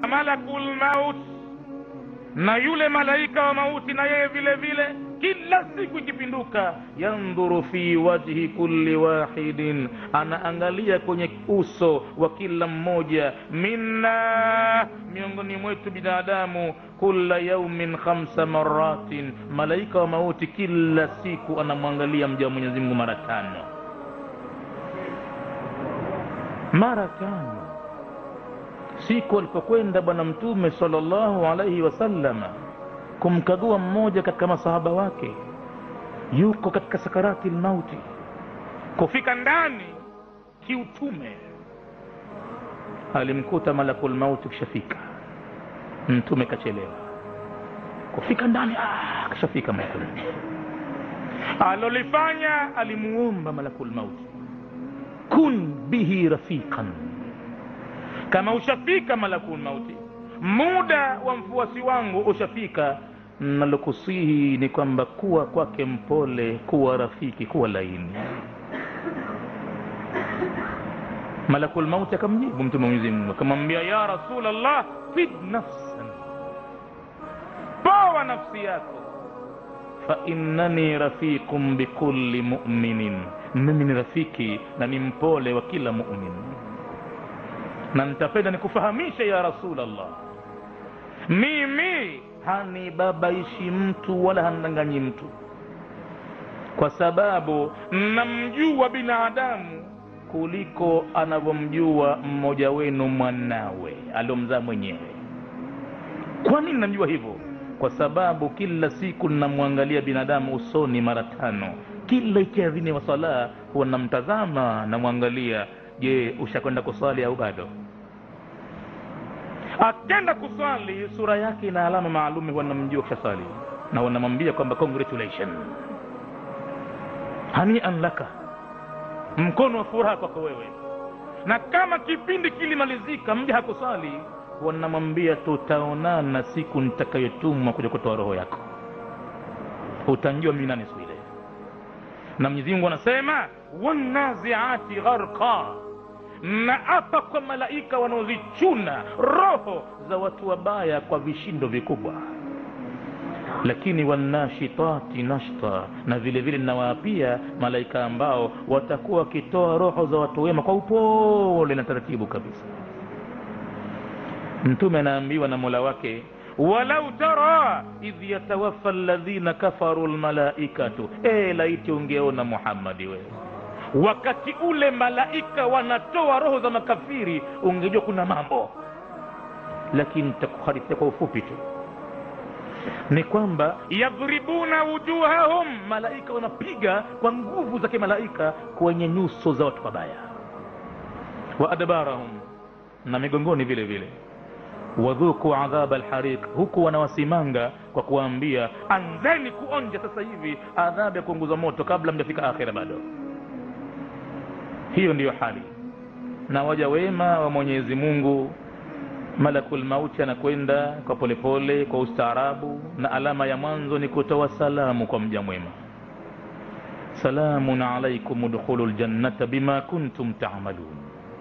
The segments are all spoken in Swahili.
malakul maut na yule malaika wa mauti na yeye vile vile kila siku ikipinduka yandhuru fi wajhi kulli wahidin anaangalia kwenye uso wa kila mmoja minna miongoni mwetu binadamu kula yaumin khamsa maratin malaika wa mauti kila siku anamwangalia mja wa mwenyezi mungu mara tano mara tano siku alipokwenda bwana mtume salllahu alaihi wasallama kumkagua mmoja katika masahaba wake yuko katika sakarati lmauti kufika ndani kiutume alimkuta malakul mauti kishafika mtume kachelewa kufika ndani ah, kashafika malakul alolifanya alimuomba malakul mauti kun bihi rafiqan kama ushafika malakul mauti muda wa mfuasi wangu ushafika nalokusihi ni kwamba kuwa kwake mpole kuwa rafiki kuwa laini malakul mauti akamjibu mtume mwenyezi mungu akamwambia ya rasulllah fid nafsan powa nafsi yako fainnani rafiqun bikulli muminin mimi ni rafiki na ni mpole wa kila mumin na nitapenda nikufahamishe ya rasulllah mimi hanibabaishi mtu wala handanganyi mtu kwa sababu namjua binadamu kuliko anavyomjua mmoja wenu mwanawe aliomzaa mwenyewe kwa nini namjua hivyo kwa sababu kila siku namwangalia binadamu usoni mara tano kila ikiadhini wa sala huwa namtazama namwangalia je ushakwenda kuswali au bado akenda kuswali sura yake ina alama maalumi wanamjua kishaswali na wanamwambia kwamba congratulation hanian laka mkono wa furaha kwako wewe na kama kipindi kilimalizika mja hakuswali wanamwambia tutaonana siku nitakayotumwa kuja kutoa roho yako utanjua mimi nani siku ile na mwenyezi mungu anasema wanaziati gharqa na apa kwa malaika wanaozichuna roho za watu wabaya kwa vishindo vikubwa lakini wanashitati nashta na vile vile ninawaapia malaika ambao watakuwa wakitoa roho za watu wema kwa upole na taratibu kabisa mtume anaambiwa na mola wake walau tara idh yatawaffa alladhina kafaru lmalaikatu e laiti ungeona muhammadi wewe wakati ule malaika wanatoa roho za makafiri ungejua kuna mambo lakini takuhadithia kwa ufupi tu ni kwamba yadhribuna wujuhahum malaika wanapiga kwa nguvu za kimalaika kwenye nyuso za watu wabaya wa adbarahum na migongoni vile vile wadhuku adhaba lhariq huku wanawasimanga kwa kuwaambia anzeni kuonja sasa hivi adhabu ya kuunguza moto kabla mjafika akhira bado hiyo ndiyo hali na waja wema wa mwenyezi mungu malakul mauti anakwenda kwa polepole pole, kwa ustaarabu na alama ya mwanzo ni kutoa salamu kwa mja mwema salamun alaikum udkhulu ljannata bima kuntum tamalun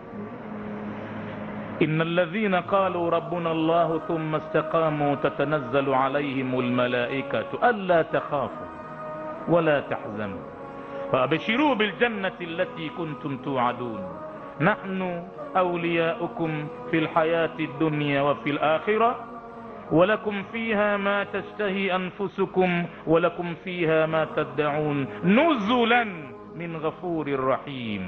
إن الذين قالوا ربنا الله ثم استقاموا تتنزل عليهم الملائكة ألا تخافوا ولا تحزنوا فأبشروا بالجنة التي كنتم توعدون نحن أولياؤكم في الحياة الدنيا وفي الآخرة ولكم فيها ما تشتهي أنفسكم ولكم فيها ما تدعون نزلا من غفور رحيم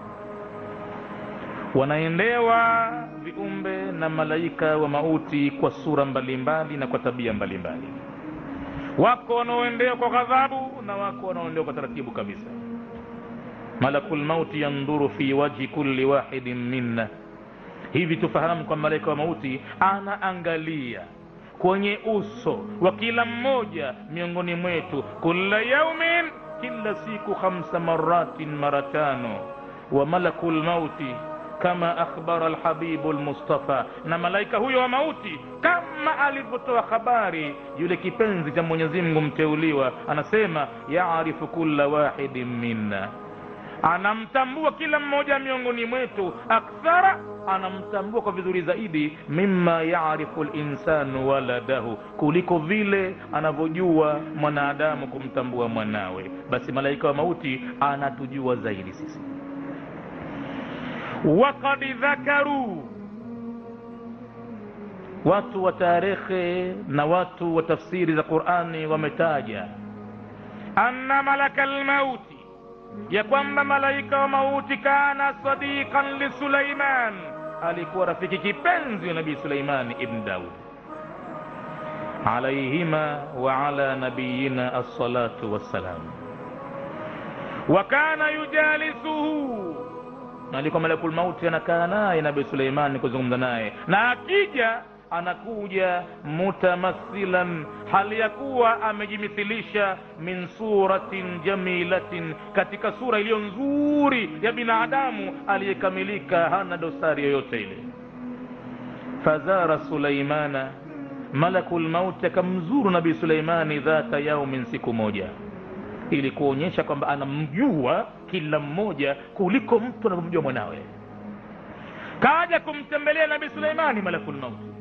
wanaendewa viumbe na malaika wa mauti kwa sura mbalimbali na kwa tabia mbalimbali wako wanaoendewa kwa ghadhabu na wako wanaoendewa kwa taratibu kabisa malaku lmauti yandhuru fi wajhi kulli wahidin minna hivi tufahamu kwa malaika wa mauti anaangalia kwenye uso wa kila mmoja miongoni mwetu kula yaumin kila siku khamsa maratin mara tano wa malaku lmauti kama akhbara alhabibu lmustafa na malaika huyo wa mauti kama alivyotoa habari yule kipenzi cha mwenyezi mungu mteuliwa anasema yarifu kulla wahidin minna anamtambua kila mmoja miongoni mwetu akthara anamtambua kwa vizuri zaidi mima yarifu linsanu waladahu kuliko vile anavyojua mwanadamu kumtambua mwanawe basi malaika wa mauti anatujua zaidi sisi wakad dhakaruu watu wa tarehe na watu wa tafsiri za qurani wametaja anna malaka lmauti ya kwamba malaika wa mauti kana sadiqan lisulaiman alikuwa rafiki kipenzi wa nabii suleimani ibn daud alaihima wa ala nabiyina assalatu wassalam wa kana yujalisuhu na alikuwa malakul mauti anakaa naye nabii suleimani kuzungumza naye na akija anakuja mutamathilan hali ya kuwa amejimithilisha min suratin jamilatin katika sura iliyo nzuri ya binadamu aliyekamilika hana dosari yoyote ile fazara suleimana malaku lmauti akamzuru nabii suleimani dhata yaumin siku moja ili kuonyesha kwamba anamjua kila mmoja kuliko mtu anavyomjua mwanawe kaja kumtembelea nabii suleimani malaku lmauti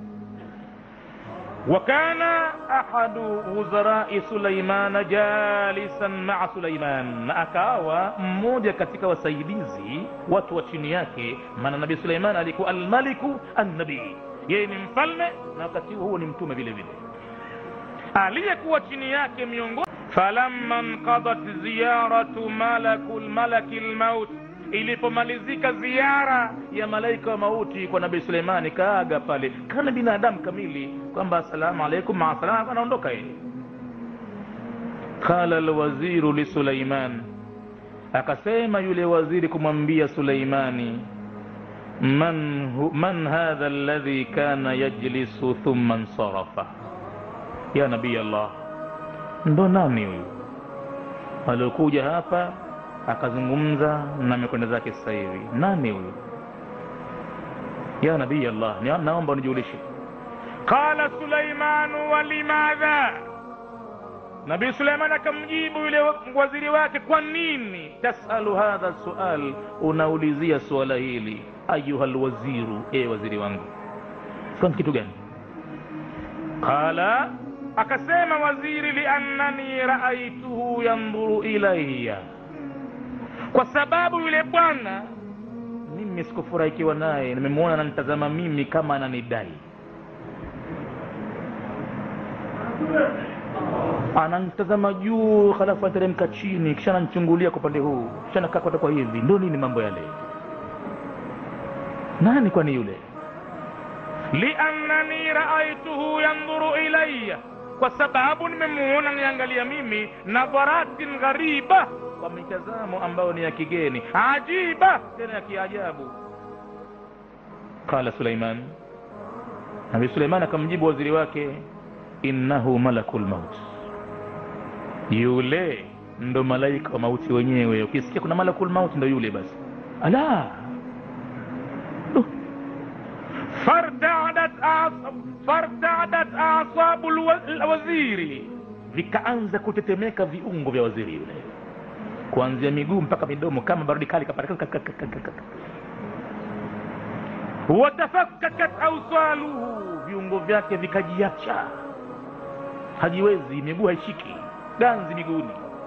وكان أحد وزراء سليمان جالسا مع سليمان na akawa mmoja katika wasaidizi watu wa chini yake maana nabii suleiman alikuwa almaliku annabii yeye ni mfalme na wakati huo ni mtume vile vile aliyekuwa chini yake miongoni falamma nqadat ziyaratu malaku malaki lmaut ilipomalizika ziara ya malaika wa mauti kwa nabii suleimani kaaga pale kana binadamu kamili kwamba assalamu alaikum maasalam anaondoka yeye qala lwaziru lisulaiman akasema yule waziri kumwambia suleimani man, hu, man hadha alladhi kana yajlisu thumma nsarafa ya nabii allah ndo nani huyu aliokuja hapa akazungumza na amekwenda zake sasa hivi nani huyu ya nabii allah ni- naomba unijulishe qala sulaimanu walimadha nabii suleiman akamjibu yule waziri wake kwa nini tasalu hadha sual unaulizia suala hili ayuha lwaziru e waziri wangu kwani kitu gani qala akasema waziri liannani raaituhu yandhuru ilaya kwa sababu yule bwana mimi sikufurahikiwa naye nimemwona ananitazama mimi kama ananidai ananitazama juu halafu anateremka chini kisha ananichungulia kwa upande huu kisha nakaa kwata kwa hivi ndo nini mambo yale nani kwani yule liannani raaituhu yandhuru ilaya kwa sababu nimemuona niangalia mimi nadharatin ghariba kwa mitazamo ambayo ni ya kigeni ajiba tena ya kiajabu qala suleiman nabi suleiman akamjibu waziri wake innahu malaku lmaut yule ndo malaika wa mauti wenyewe ukisikia kuna malaku lmauti ndo yule basi ala Duh. fartadat as- fartadat asabu lwa- lwaziri vikaanza kutetemeka viungo vya waziri yule kuanzia miguu mpaka midomo kama baridi kali kapata watafakakat ausaluhu viungo vyake vikajiacha hajiwezi miguu haishiki ganzi miguuni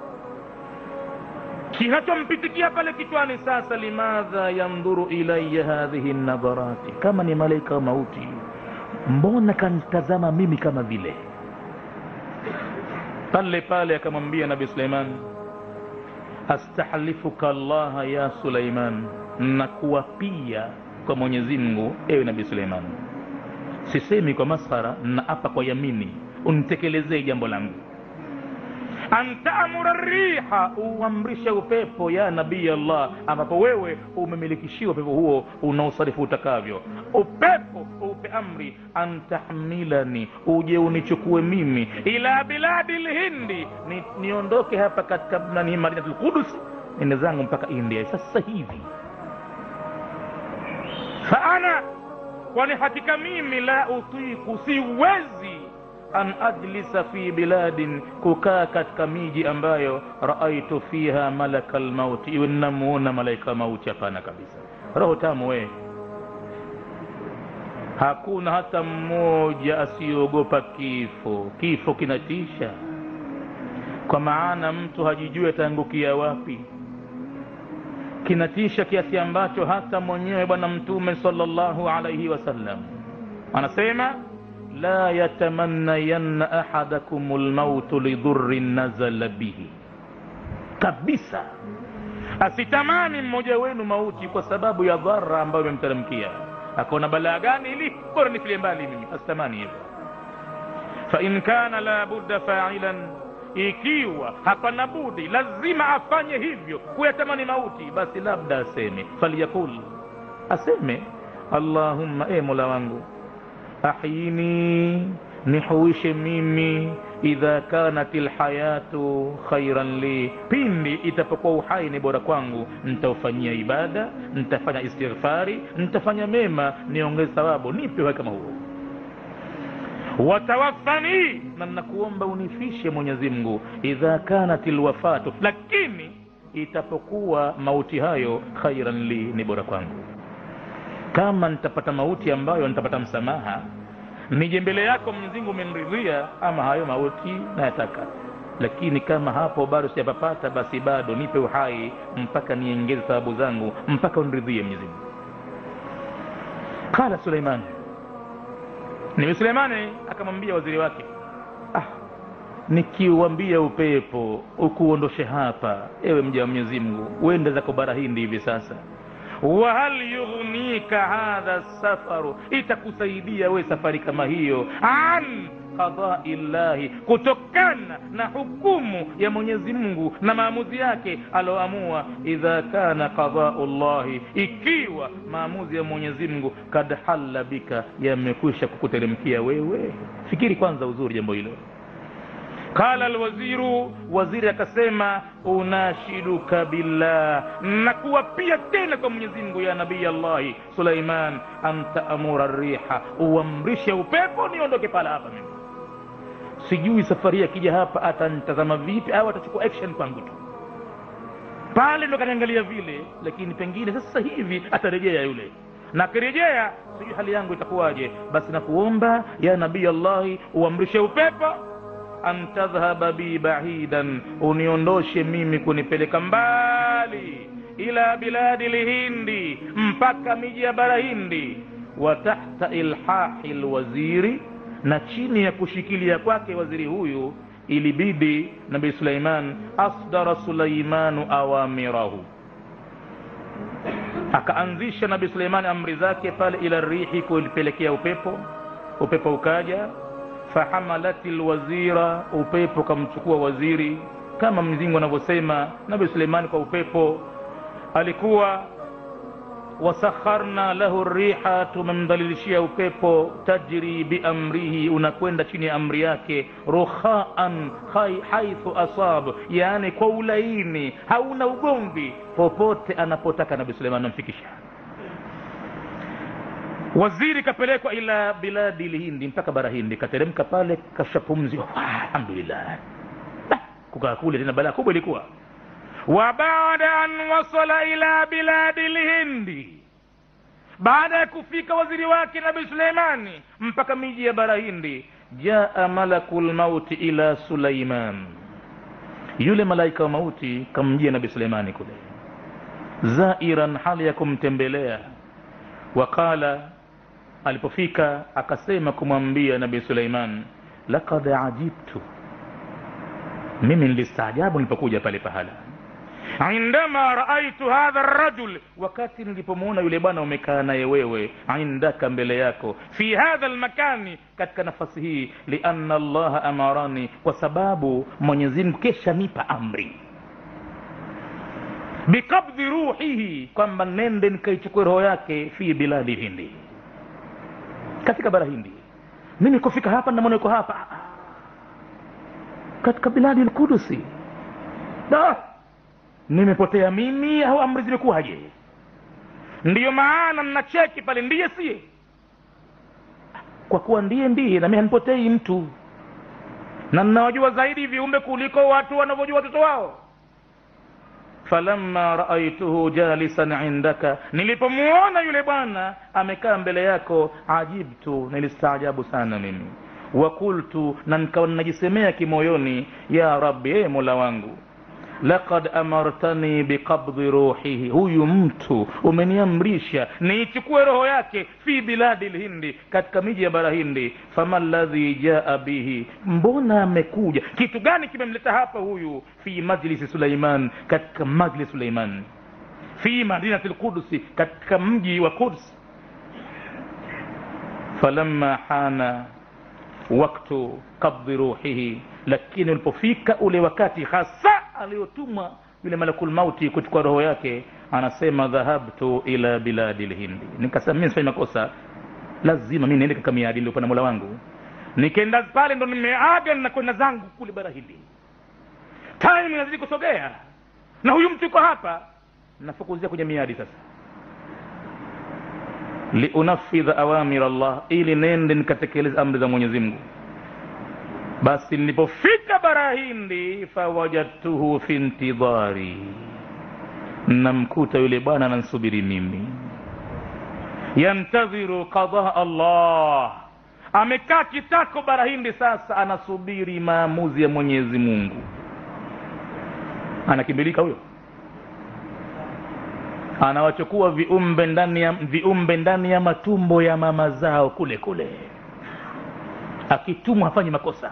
kinachompitikia pale kichwani sasa limadha yandhuru ilaya hadhihi nadharati kama ni malaika wa mauti mbona kanitazama mimi kama vile pale pale akamwambia nabi suleiman astahlifuka allaha ya suleiman nakuapia kwa mwenyezi mungu ewe nabii suleiman sisemi kwa maskhara na apa kwa yamini unitekelezee jambo langu antamura riha uamrishe upepo ya nabii allah ambapo wewe umemilikishiwa upepo huo unaosarifu utakavyo upepo upe amri antahmilani uje unichukue mimi ila biladi lhindi ni, niondoke hapa katika nani madinatul qudus nende zangu mpaka india sasa hivi faana kwani hakika mimi la utiku siwezi an ajlisa fi biladin kukaa katika miji ambayo raaitu fiha malaka lmauti iwe nnamuona malaika mauti hapana kabisa roho tamu wee hakuna hata mmoja asiyeogopa kifo kifo kinatisha kwa maana mtu hajijui ataangukia wapi kinatisha kiasi ambacho hata mwenyewe bwana mtume salllahu alaihi wasallam anasema la yatamannayanna ahadakum lmautu lidhurin nazala bihi kabisa asitamani mmoja wenu mauti kwa sababu ya dhara ambayo imemteremkia akaona balaa gani ili bora nifilie mbali mimi asitamani hivyo fain kana la budda failan ikiwa hapana budi lazima afanye hivyo kuyatamani mauti basi labda aseme falyakul aseme allahumma e mola wangu ahyini nihuishe mimi idha kanat lhayatu khairan li pindi itapokuwa uhai ni bora kwangu ntaufanyia ibada ntafanya istighfari ntafanya mema niongeze thawabu nipe uhai kama huo watawafani na nakuomba unifishe mwenyezi mungu idha kanat lwafatu lakini itapokuwa mauti hayo khairan li ni bora kwangu kama nitapata mauti ambayo nitapata msamaha nije mbele yako mwenyezimngu umeniridhia ama hayo mauti nayataka lakini kama hapo bado sijapapata basi bado nipe uhai mpaka niengeze sababu zangu mpaka uniridhie mwenyezimngu qala suleiman nabi suleimani akamwambia waziri wake ah, nikiuambia upepo ukuondoshe hapa ewe mja wa mwenyezi mungu uende zako bara hindi hivi sasa wahal yughnika hadha safaru itakusaidia we safari kama hiyo an qadai llahi kutokana na hukumu ya mwenyezi mungu na maamuzi yake aloamua idha kana qadau llahi ikiwa maamuzi ya mwenyezi mungu kad halla bika yamekwisha kukuteremkia wewe fikiri kwanza uzuri jambo hilo qala alwaziru waziri akasema unashiduka billah nakuwapia tena kwa mwenyezi mungu ya nabii allahi suleiman an taamura riha uamrishe upepo niondoke pala hapa mimi sijui safari akija hapa atanitazama vipi au atachukua action kwangu tu pale ndo kaniangalia vile lakini pengine sasa hivi atarejea yule na akirejea sijui hali yangu itakuwaje basi nakuomba ya nabii allahi uamrishe upepo an tadhhaba bi bahidan uniondoshe mimi kunipeleka mbali ila biladi lhindi mpaka miji ya bara hindi wa tahta ilhahi lwaziri na chini ya kushikilia kwake waziri huyu ilibidi nabii suleiman asdara suleimanu awamirahu akaanzisha nabii suleimani amri zake pale ila rihi kulipelekea upepo upepo ukaja fahamalat lwazira upepo kamchukua waziri kama mzingu anavyosema nabi suleimani kwa upepo alikuwa wasakharna lahu riha tumemdhalilishia upepo tajri biamrihi unakwenda chini ya amri yake rukhaan haithu asab yaani kwa ulaini hauna ugomvi popote anapotaka nabi suleimani namfikisha waziri kapelekwa ila biladi lhindi mpaka bara hindi kateremka pale kashapumzi alhamdulillah kukaa kule tena balaa kubwa ilikuwa wa baada an wasala ila biladi lhindi baada ya kufika waziri wake nabi suleimani mpaka miji ya bara hindi jaa malaku lmauti ila suleiman yule malaika wa mauti kamjia nabi suleimani kule zairan hali ya kumtembelea waqala alipofika akasema kumwambia nabii suleiman lakad ajibtu mimi nilistaajabu nilipokuja pale pahala indama raaitu hadha rajul wakati nilipomwona yule bwana umekaa naye wewe indaka mbele yako fi hadha lmakani katika nafasi hii lianna allaha amarani kwa sababu mwenyezimngu kesha nipa amri bikabdhi ruhihi kwamba nende nikaichukue roho yake fi biladi hindi katika bara hindi mimi kufika hapa namwona yuko hapa katika biladi lkudusi da nimepotea mimi au amri zimekuwaje ndiyo maana mnacheki pale ndiye siye kwa kuwa ndiye ndiye nami hanipotei mtu na ninawajua zaidi viumbe kuliko watu wanavyojua watoto wao falamma raaituhu jalisan indaka nilipomuona yule bwana amekaa mbele yako ajibtu nilistaajabu sana mimi wakultu na nikawa ninajisemea kimoyoni ya rabbi ee mola wangu laqad amartani biqabdi ruhihi huyu mtu umeniamrisha niichukue roho yake fi biladi lhindi katika miji ya bara hindi fama ladhi jaa bihi mbona amekuja kitu gani kimemleta hapa huyu fi majlisi suleiman katika majlis suleiman fi madinati lqudusi katika mji wa quds falamma hana waktu qabdi ruhihi lakini ulipofika ule wakati hasa aliyotumwa yule malakul mauti kuchukua roho yake anasema dhahabtu ila biladi lhindi nikasema mi sifanyi makosa lazima mi niende katika miadi iliyopa na mola wangu nikenda pale ndo nimeaga nakwenda zangu kule bara hindi time inazidi kusogea na huyu mtu yuko hapa nafukuzia kwenye miadi sasa liunafidha awamir llah ili nende nikatekeleza amri za mwenyezi mungu basi nilipofika bara hindi fawajadtuhu fi ntidhari namkuta yule bwana anansubiri mimi yantadhiru qadaa allah amekaa kitako bara hindi sasa anasubiri maamuzi ya mwenyezi mungu anakimbilika huyo anawachukua viumbe ndani ya viumbe ndani ya matumbo ya mama zao kule kule akitumwa hafanyi makosa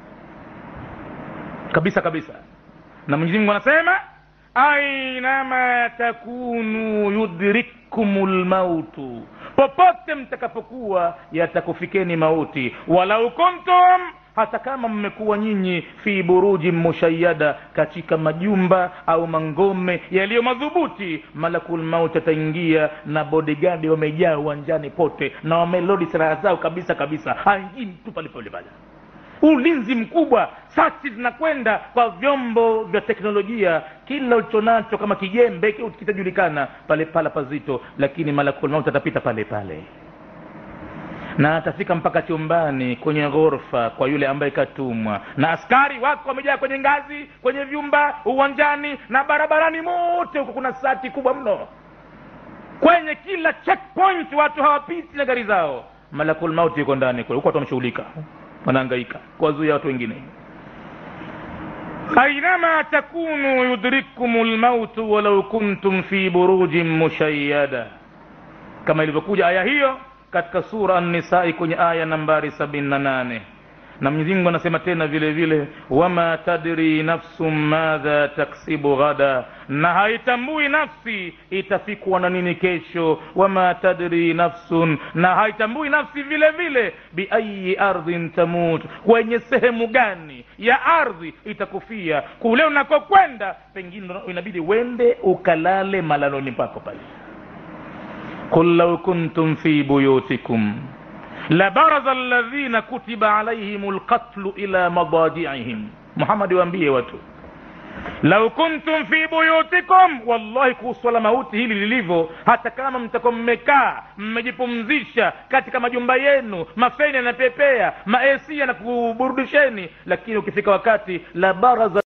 kabisa kabisa na mwenyezi mungu anasema ainama takunu yudrikkum lmautu popote mtakapokuwa yatakufikeni mauti walau kuntum hata kama mmekuwa nyinyi fi buruji mushayada katika majumba au mangome yaliyo madhubuti malakul mauti ataingia na bodigadi wamejaa uwanjani pote na wamelodi silaha zao kabisa kabisa haingii mtu pale pale pale ulinzi mkubwa sachi zinakwenda kwa vyombo vya teknolojia kila ulichonacho kama kijembe kitajulikana pale pala pazito lakini malakul mauti atapita pale pale na atafika mpaka chumbani kwenye ghorofa kwa yule ambaye katumwa na askari wako wamejaa kwenye ngazi kwenye vyumba uwanjani na barabarani mote huko kuna sati kubwa mno kwenye kila checkpoint watu hawapiti na gari zao malakul mauti yuko ndani kule huko watu wameshughulika wanahangaika kuwazuia watu wengine ainama takunu yudrikkum lmautu walau kuntum fi burujin mushayada kama ilivyokuja aya hiyo katika sura an-nisai kwenye aya nambari sabini na nane na mwenyezi mungu anasema tena vile vile wama tadri nafsum madha taksibu ghada na haitambui nafsi itafikwa na nini kesho wama tadri nafsun na haitambui nafsi vile vile biayi ardhin tamut kwenye sehemu gani ya ardhi itakufia kule unakokwenda pengine inabidi wende ukalale malaloni pako pale قل لو كنتم في بيوتكم لبرز الذين كتب عليهم القتل إلى مضاجعهم محمد waambie watu lau kuntum fi buyutikum wallahi kuhusu swala mauti hili lilivyo hata kama mtakuwa mmekaa mmejipumzisha katika majumba yenu mafeni yanapepea maesi yanakuburudisheni lakini ukifika wakati la baraza